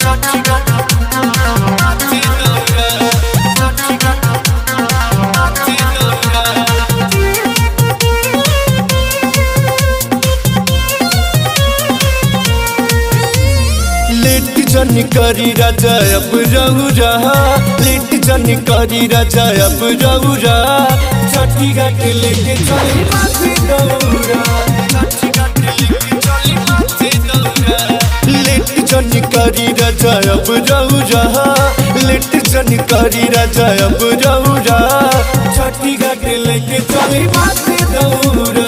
late जन करी राजा अब रहू रहा लेट जन करी राजा अब रहू रहा छठी घाट लेके चली माथे दौरा छठी घाट लेके चली माथे दौरा लेट जन करी राजा अब रहू रहा लेट जन करी राजा अब रहू रहा छठी घाट लेके चली माथे दौरा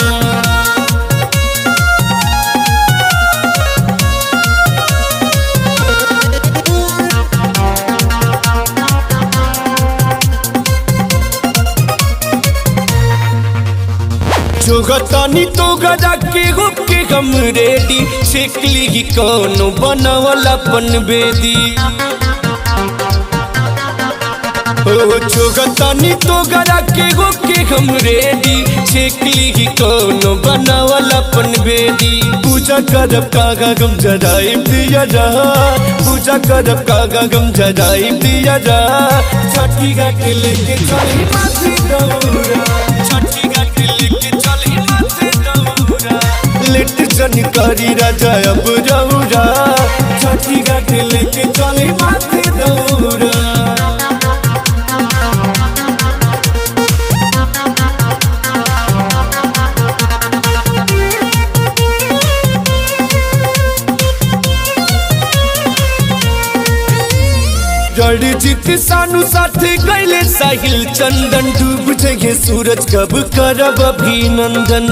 जोगतानी तो गजा के हुक के हम रेडी शेकली ही कौनो बनवला पन बेदी ओ जोगतानी तो गजा के हुक के हम रेडी शेकली ही कौनो बनवला पन बेदी पूजा करब कागा गम जराई दिया जा पूजा करब कागा गम जराई दिया जा छठी घाट लेके चली माथे दौरा छठी घाट लेके चली माथे दौरा लेट जन करी राजा अब रौरा छठी घाट लेके चली माथे दौरा रणजीत सानू साथे गैले साहिल चंदन डूब जगे सूरज कब करब अभिनंदन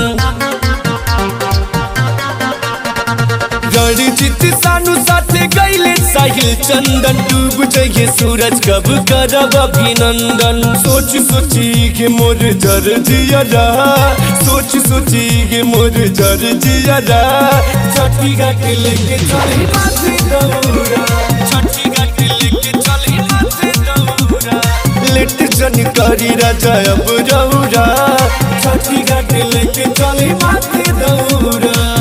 रणजीत सानू साथे गैले साहिल चंदन डूब जगे सूरज कब करब अभिनंदन सोच सोची के मोर जर जिया रहा सोच सोची के मोर जर जिया रहा छठी घाट लेके चली माथे दौरा छठी घाट लेके चली माथे दौरा लेट जन करी राजा अब रौरा छठी घाट लेके चली माथे दौरा